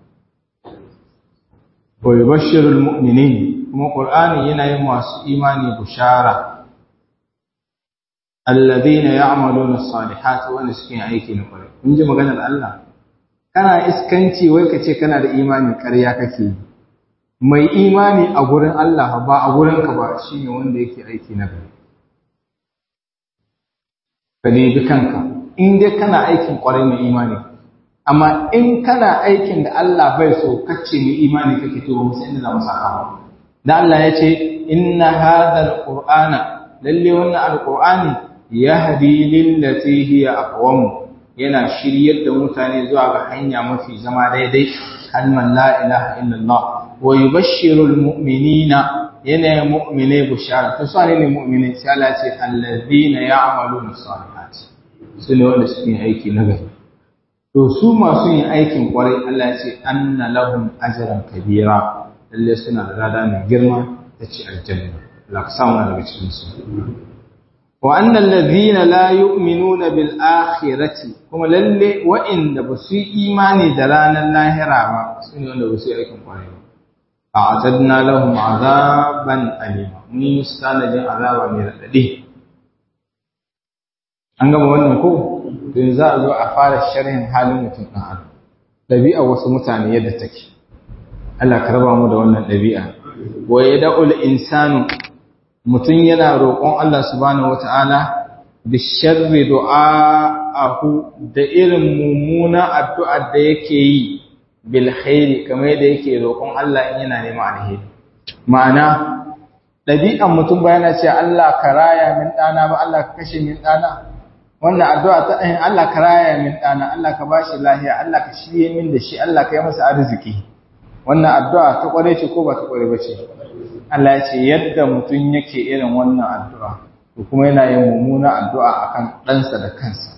wa yubashshirul mu'minin kuma qur'ani yana yin masu imani bushara alladhina ya'maluna as-salihati wa suke aiki na kwarai kun ji maganar Allah kana iskanci wai kace kana da imani ƙarya kake yi mai imani a gurin Allah ba a gurin ka ba shine wanda yake aiki na gari ka bi kanka in dai kana aikin kwarai mai imani amma in kana aikin da Allah bai so kace mai imani kake to ba mu san inda za mu saka ba da Allah ya ce inna hadha alqur'ana lalle wannan alqur'ani yahdi lillati hiya aqwam yana shiryar da mutane zuwa ga hanya mafi zama daidai kalman la ilaha illallah wa yubashshiru almu'minina yana mu'mine bushara to sai ne mu'mine sai Allah ce alladhina ya'maluna salihat sune wanda suke aiki na gari to su masu yin aikin kwarai Allah ya ce anna lahum ajran kabira lalle suna da rada mai girma ta ce aljanna Allah ka samu daga cikin su wa annal ladhina la yu'minuna bil akhirati kuma lalle wa'inda ba su yi imani da ranar lahira ba su ne wanda ba su yi aikin kwarai ba a'tadna lahum azaban alima mun yi musu tanadin azaba mai radadi an gama wannan ko to za a zo a fara sharhin halin mutum ɗan adam ɗabi'a wasu mutane yadda take Allah ka raba mu da wannan ɗabi'a wa yad'ul insanu mutum yana roƙon Allah subhanahu wata'ala bi sharri du'a'ahu da irin mummuna addu'ar da yake yi bil khairi kamar yadda yake roƙon Allah in yana neman alheri ma'ana ɗabi'an mutum ba yana cewa Allah ka raya min ɗana ba Allah ka kashe min ɗana wannan addu'a ta ɗahin Allah ka raya min ɗana Allah ka bashi lahiya Allah ka shirye min da shi Allah ka yi masa arziki wannan addu'a ta ƙware ce ko ba ta ƙware ba ce Allah ya ce yadda mutum yake irin wannan addu'a ko kuma yana yin mummuna addu'a akan ɗansa da kansa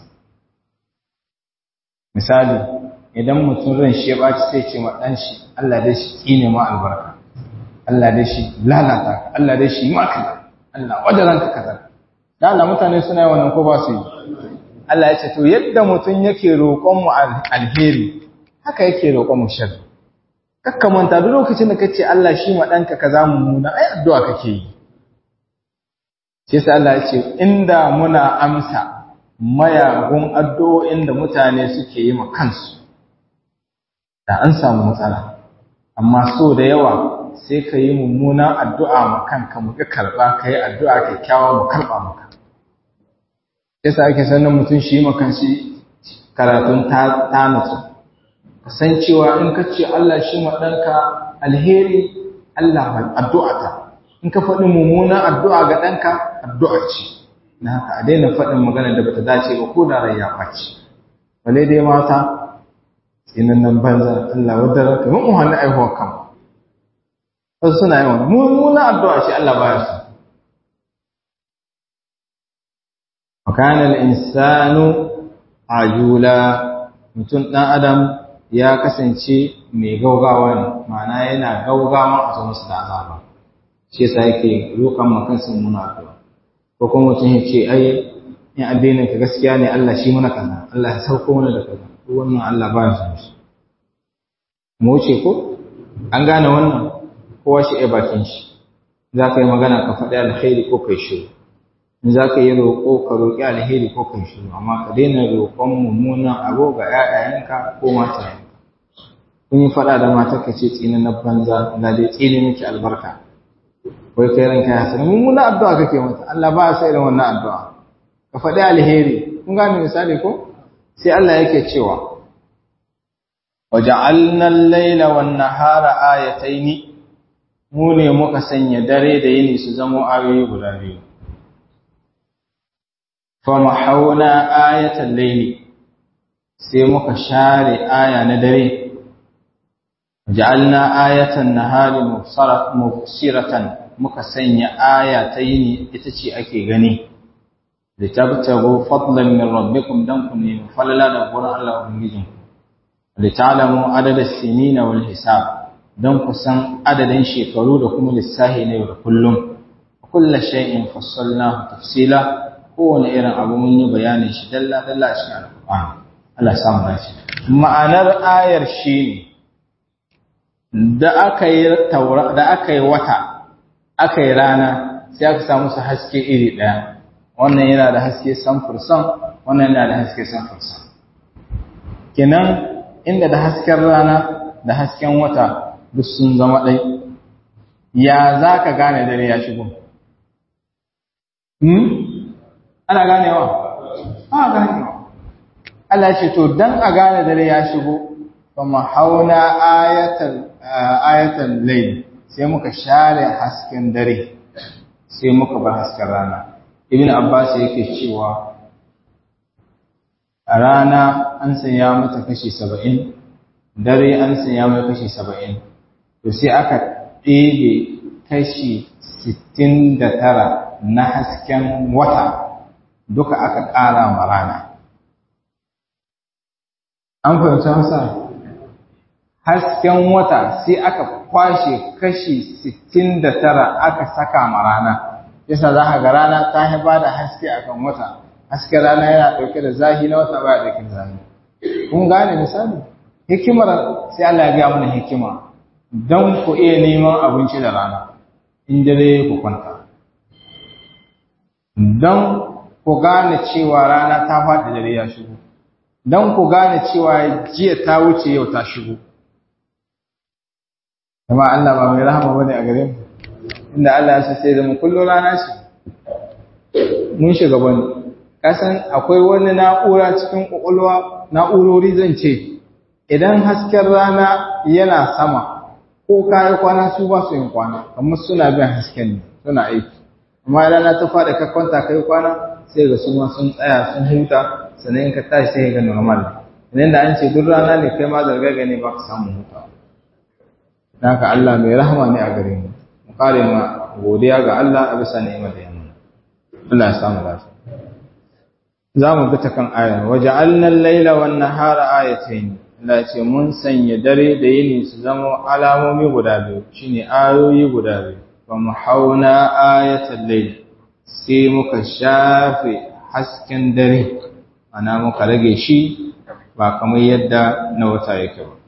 misali idan mutum ran shi ya ɓaci sai ce ma ɗan shi Allah dai shi tsine ma albarka Allah dai shi lalata ka Allah dai shi maka Allah wadda ranka kaza da Allah mutane suna yi wannan ko ba su yi Allah ya ce to yadda mutum yake roƙon mu alheri haka yake roƙon mu sharri kakka manta duk lokacin da kace Allah shi ma danka kaza mummuna ai addu'a kake yi sai sai Allah ya ce inda muna amsa mayagun addu'o'in da mutane suke yi ma kansu da an samu matsala amma so da yawa sai ka yi mummunan addu'a ma kanka mu ka karba ka yi addu'a kyakkyawa mu karba maka yasa ake sanin mutum shi ma kanshi karatun ta nutsu kasancewa in ka ce Allah shi ma ɗanka alheri Allah addu'a ta in ka faɗi mummunan addu'a ga ɗanka addu'a ce na haka a daina faɗin magana da bata dace ba ko da rai ya ɓaci bale dai mata tsinannan banza Allah wadda raka mun mu hannu aihuwar kan wasu suna yawan mummunan addu'a ce Allah baya su makana al-insanu ajula mutum ɗan adam ya kasance mai gaugawa ne ma'ana yana gaugawa a zo musu da azaba shi yasa yake roƙan makansa muna addu'a ko kuma mutum ya ce ai in addinin ka gaskiya ne Allah shi mana kaza Allah ya sauko mana da kaza ko wannan Allah ba ya san shi mu wuce ko an gane wannan kowa shi ai bakin shi za ka yi magana ka faɗi alheri ko kai shiru in za ka yi roƙo ka roƙi alheri ko kai shiru amma ka daina roƙon mummunan abu ga ‘ya'yayenka ko matayenka kun yi faɗa da matar ka ce tsini na banza na dai tsini miki albarka wai kai ranka ya sani mummunan addu'a kake mata Allah ba sa irin wannan addu'a ka faɗi alheri kun gane misali ko sai Allah yake cewa waja'alna al-laila wan-nahara ayataini mu ne muka sanya dare da yini su zama ayoyi guda biyu famahawna ayatan layli sai muka share aya na dare ja'alna ayatan nahari mubsiratan muka sanya aya ta yini ita ce ake gani litabtagu fadlan min rabbikum dan kun ne falala da gurin Allah ubangijin lita'lamu adada sinina wal hisab dan ku san adadin shekaru da kuma lissahi ne da kullum kullu shay'in fassalnahu tafsila kowane irin abu mun yi bayanin shi dalla dalla a cikin alƙur'ani Allah ya samu dace ma'anar ayar shi da aka yi taura da aka yi wata aka yi rana sai aka samu su haske iri ɗaya wannan yana da haske samfursan wannan yana da haske samfursan kenan inda da hasken rana da hasken wata duk sun zama ɗai ya za ka gane dare ya shigo ana ganewa ana ganewa Allah ce to dan a gane dare ya shigo fa mahauna ayatan ayatan layl sai muka share hasken dare sai muka bar hasken rana ibn abbas yake cewa a rana an sanya mata kashi 70 dare an sanya mata kashi 70 to sai aka ɗebe kashi 69 na hasken wata duka aka ƙara ma rana. An fahimci masa? Hasken wata sai aka kwashe kashi 69 aka saka ma rana, yasa za ka ga rana ta ba da haske akan wata haske rana yana ɗauke da zahi na wata baya ɗauke da zahi kun gane misali hikimar sai Allah ya gaya mana hikima don ku iya neman abinci da rana in dare ku kwanta don ku gane cewa rana ta faɗi dare ya shigo don ku gane cewa jiya ta wuce yau ta shigo kuma Allah ba mai rahama bane a gare mu inda Allah ya sai da mu kullum rana ce mun shiga bane kasan akwai wani na'ura cikin kwakwalwa na'urori zan ce idan hasken rana yana sama ko kayi kwana su ba su yin kwana kamar suna bin hasken ne suna aiki amma rana ta faɗi ka kwanta kai kwana sai ga su ma sun tsaya sun huta sannan in ka tashi sai ga normal idan da an ce duk rana ne kai ma zarga gane ba ka samu huta haka Allah mai rahama ne a gare mu mu kare ma godiya ga Allah a bisa ni'imar da yamma Allah ya samu lafiya za mu bi ta kan aya waja'alna al-laila wan nahara ayatayn Allah ya ce mun sanya dare da yini su zama alamomi guda biyu shine ayoyi guda biyu fa muhauna ayatal layl sai muka shafe hasken dare ana muka rage shi ba kamar yadda na wata yake ba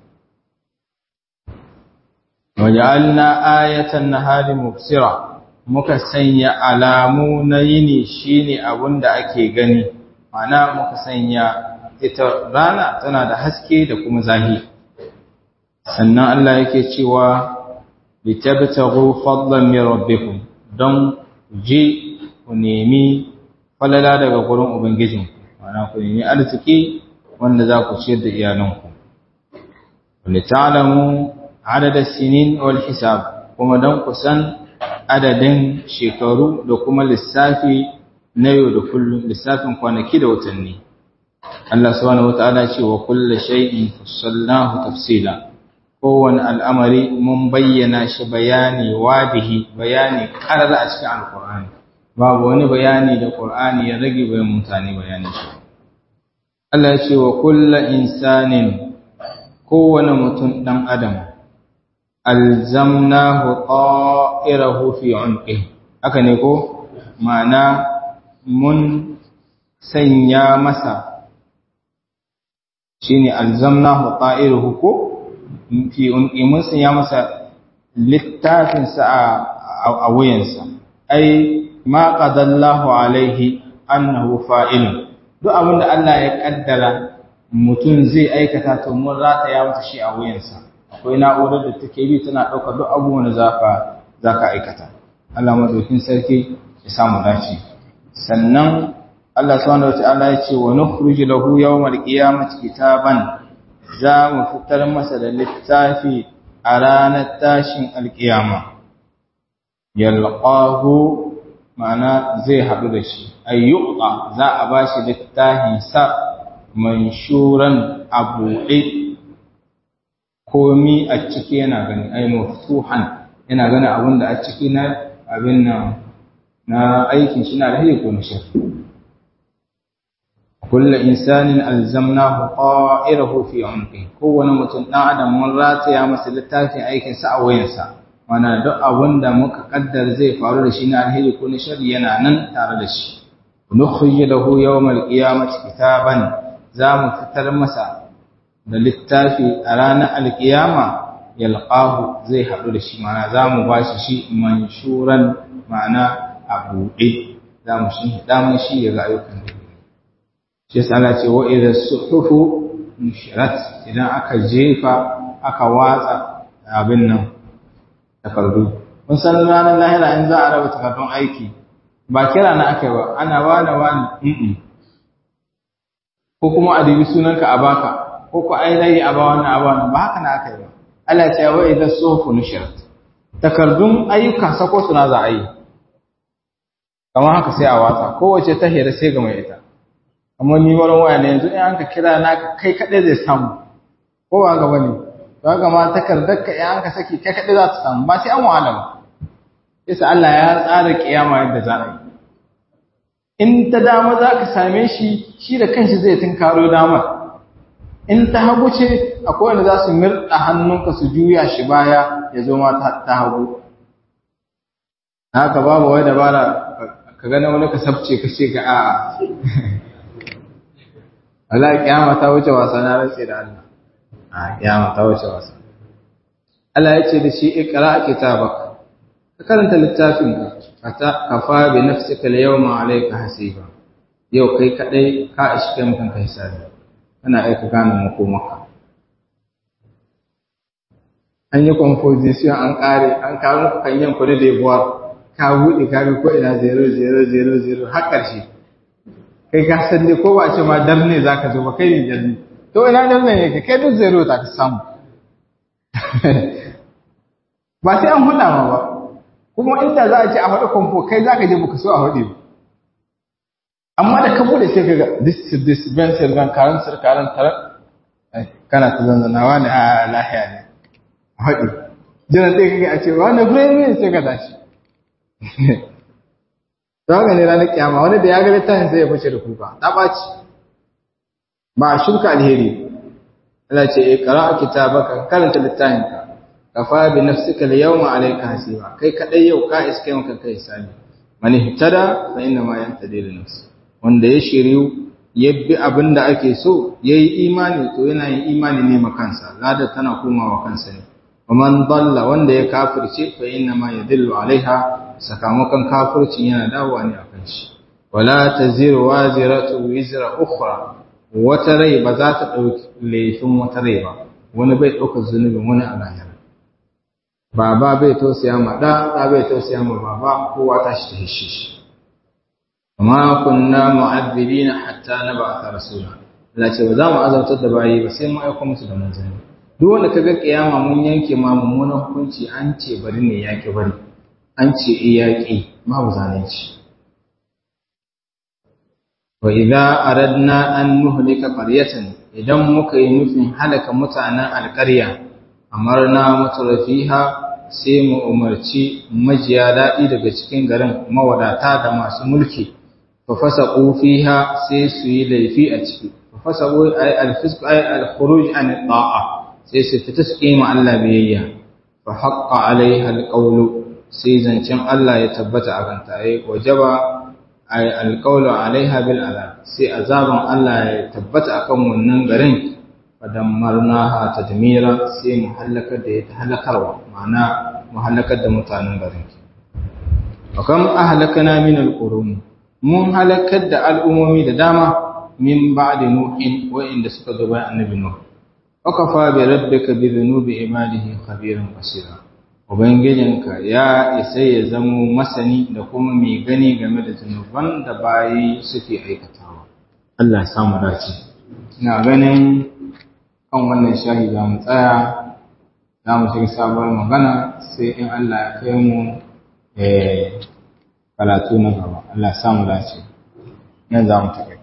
waja'alna ayatan nahari mubsira muka sanya alamu na yini shine abunda ake gani ana muka sanya ita rana tana da haske da kuma zahi sannan Allah yake cewa litabtaghu fadlan min rabbikum don je ku nemi falala daga gurin ubangijin ana ku nemi arziki wanda za ku ciyar da iyalanku lita'lamu adada sinin wal hisab kuma don ku san adadin shekaru da kuma lissafi na yau da kullum lissafin kwanaki da watanni Allah subhanahu wataala ce wa kullu shay'in fassalnahu tafsila kowane al'amari mun bayyana shi bayani wadihi bayani karara a cikin alqur'ani babu wani bayani da qur'ani ya rage bayan mutane bayani shi Allah ya ce wa kullu insanin kowane mutum dan adam alzamnahu ta'irahu fi unqihi haka ne ko ma'ana mun sanya masa shine alzamnahu ta'iruhu ko fi unqi mun sanya masa littafin sa a wuyansa ai ma qadallahu alaihi annahu fa'il duk abin da Allah ya kaddara mutum zai aikata to mun rataya masa shi a wuyansa akwai na'urar da take bi tana ɗaukar duk abubuwan da zaka zaka aikata Allah madaukin sarki ya samu dace sannan Allah subhanahu wata'ala ya ce wa nukhruju lahu yawmal qiyamati kitaban za mu fitar masa da littafi a ranar tashin alkiyama yalqahu ma'ana zai haɗu da shi ayyuqa za a bashi littafin sa manshuran abuɗe komi a ciki yana gani ai maftuhan yana gani abin da a ciki na abin nan na aikin shi na da ko na shirki kullu insanin alzamnahu qa'irahu fi unqi kowane mutum dan adam mun rataya masa littafin aikin sa a wayansa mana duk abin da muka kaddar zai faru da shi na alheri ko na sharri yana nan tare da shi nukhrij lahu yawmal qiyamati kitaban za mu fitar masa da littafi a ranar alkiyama yalqahu zai haɗu da shi mana za mu ba shi shi manshuran ma'ana a buɗe za mu shi damar shi ya ga ayyukan da shi yasa Allah ce wa idza suhufu nushirat idan aka jefa aka watsa abin nan takardu kun san ranar lahira in za a raba takardun aiki ba kira na aka yi ba ana wani wani ko kuma a dubi sunanka a baka ko ku ainihi a ba wannan a ba wannan ba haka na aka yi ba Allah ya ce wa idza suhufu nushirat takardun ayyuka sako suna za a yi kamar haka sai a watsa kowace ta hira sai ga mai ita amma ni wurin waya ne yanzu in an ka kira na kai kaɗai zai samu ko ba ga bane ba ga ma takardar ka in an ka saki kai kaɗai za ta samu ba sai an wahala ba yasa Allah ya tsara kiyama yadda za a yi in ta dama za ka same shi shi da kanshi zai tunkaro damar in ta hagu ce akwai wanda za su mirɗa hannunka su juya shi baya ya zo ma ta hagu haka babu wai dabara ka gana wani ka sabce ka ce ga a Allah kiyama ta wuce wasa na rantse da Allah a kiyama ta wuce wasa Allah ya ce da shi ikra kitabaka ka karanta littafinka ka kafa bi nafsika al-yawma alayka hasiba yau kai kadai ka ishi kai mutan kai hisabi kana aika gane makomaka an yi composition an kare an kawo muku kanyen kuɗi da yabuwa ka buɗe ka ga ko ina 0000 har ƙarshe kai ka san dai ko ba ce ma dar ne zaka zo ba kai ne dar ne to ina dar ne yake kai duk zero ta ka samu ba sai an huda ma ba kuma inda za a ce a hudu kwamfo kai za ka je baka so a hudu ba amma da ka bude sai ka ga this is this ben sirgan karan sirkaran tarar kana ta zanzanawa ne a lahiya ne a hudu jiran sai ka ga a ce wani gure sai ka tashi ta haka ne ranar kyama wani da ya ga littafin sai ya fashe da kuka ta ɓaci ba a shuka alheri Allah ce ya kara a kitabaka karanta littafinka kafa bi nafsika al-yawma alayka hasiba kai kadai yau ka iske maka kai sani man ihtada fa inna ma yantadi li nafsi wanda ya shiriyu yabbi abinda ake so yayi imani to yana yin imani ne makansa lada tana komawa kansa ne man dalla wanda ya kafirce fa inna ma yadillu alaiha sakamakon kafircin yana dawowa ne akan shi wala taziru waziratu wizra ukhra wata rai ba za ta dauki laifin wata rai ba wani bai dauka zunubin wani a lahira baba bai tausaya ma da da bai tausaya ma baba kowa ta shi ta hishe shi amma kunna mu'adhibina hatta nab'atha rasula Allah ce ba za mu azabtar da bayi ba sai mu aika musu da manzanni duk wanda kaga kiyama mun yanke ma mummunan hukunci an ce bari ne yaki bari an ce eh yaki ma bu zalunci wa idza aradna an nuhlika qaryatan idan muka yi nufin halaka mutanen alƙarya amarna mutrafiha sai mu umarci majiya daɗi daga cikin garin mawadata da masu mulki fa fasaqu fiha sai su yi laifi a ciki fa fasaqu ay al-fisq ay al-khuruj an ta'a sai su fita su kima Allah biyayya fa haqqa alaiha al-qawlu sai zancen Allah ya tabbata a kanta ay wajaba ay al-qawlu alaiha bil azab sai azaban Allah ya tabbata akan wannan garin fadammarnaha tadmira sai mu halakar da ita halakarwa ma'ana mu halakar da mutanen garin akam ahlakana min alqurun mun halakar da al'umomi da dama min ba'di nuhin wa'inda suka zo bayan annabi nuh wakafa bi rabbika bi dhunubi ibadihi khabiran basira ubangijinka ya isa ya zamo masani da kuma mai gani game da zunuban da bayi suke aikatawa Allah ya samu dace ina ganin kan wannan shahi za mu tsaya za mu shiga sabuwar magana sai in Allah ya kai mu karatu na gaba Allah ya samu dace nan za mu tafi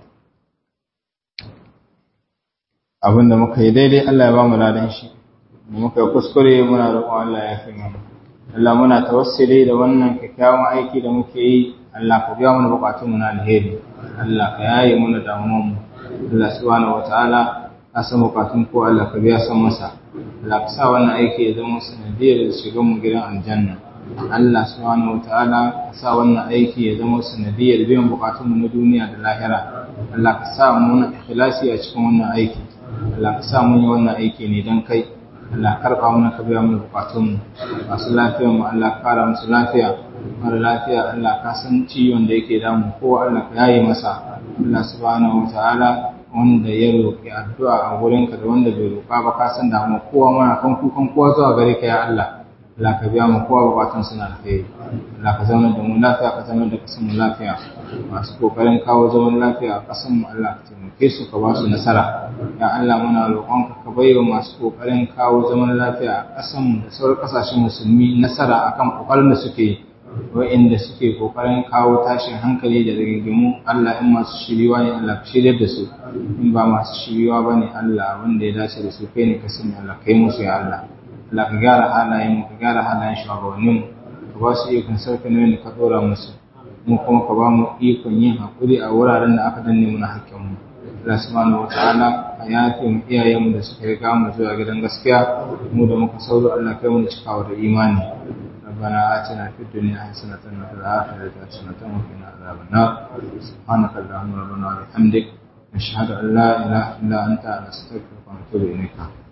abinda muka yi daidai Allah ya ba mu ladan shi muka yi kuskure muna roƙon Allah ya fi mana Allah muna tawassuli da wannan kyakkyawan aiki da muke yi Allah ka biya mana bukatunmu na alheri Allah ka yaye mana damuwanmu Allah subhanahu wataala a san bukatun ko Allah ka biya san masa Allah ka sa wannan aiki ya zama sanadiyar da shigan mu gidan aljanna Allah subhanahu wataala ka sa wannan aiki ya zama sanadiyar biyan bukatun mu na duniya da lahira Allah ka sa mu na ikhlasi a cikin wannan aiki Allah ka sa mun yi wannan aiki ne don kai Allah karfa mana ka biya mana bukatun mu masu lafiyar mu Allah ka kara musu lafiya mara lafiya Allah ka san ciwon da yake damu kowa Allah ka yaye masa Allah subhanahu wataala wanda ya roƙi addu'a a wurinka da wanda bai roƙa ba ka san damu kowa mana kan kukan kowa zuwa gare ka ya Allah Allah ka biya mu kowa bukatun suna alheri Allah ka zama da mu lafiya ka zama da kasan mu lafiya masu kokarin kawo zaman lafiya a kasan mu Allah ka taimake su ka ba su nasara ya Allah muna roƙonka ka baiwa masu kokarin kawo zaman lafiya a kasan mu da sauran kasashen musulmi nasara akan kokarin da suke yi wa'inda suke kokarin kawo tashin hankali da rigimu Allah in masu shiriwa ne Allah ka shiryar da su in ba masu shiriwa ba ne Allah wanda ya dace da su kai ne ka sani Allah kai musu ya Allah Allah ka gyara halayen mu ka gyara halayen shugabannin mu ka ba su ikon sauke nauyin da ka dora musu mu kuma ka ba mu ikon yin hakuri a wuraren da aka danne muna hakkin mu Allah subhanahu wataala ka yafe mu iyayen mu da suka riga mu zuwa gidan gaskiya mu da muka sauro Allah kai mu cikawa da imani ربنا آتنا في الدنيا حسنة وفي الآخرة حسنة وقنا عذاب النار سبحانك اللهم ربنا وبحمدك نشهد أن لا إله إلا أنت نستغفرك ونتوب إليك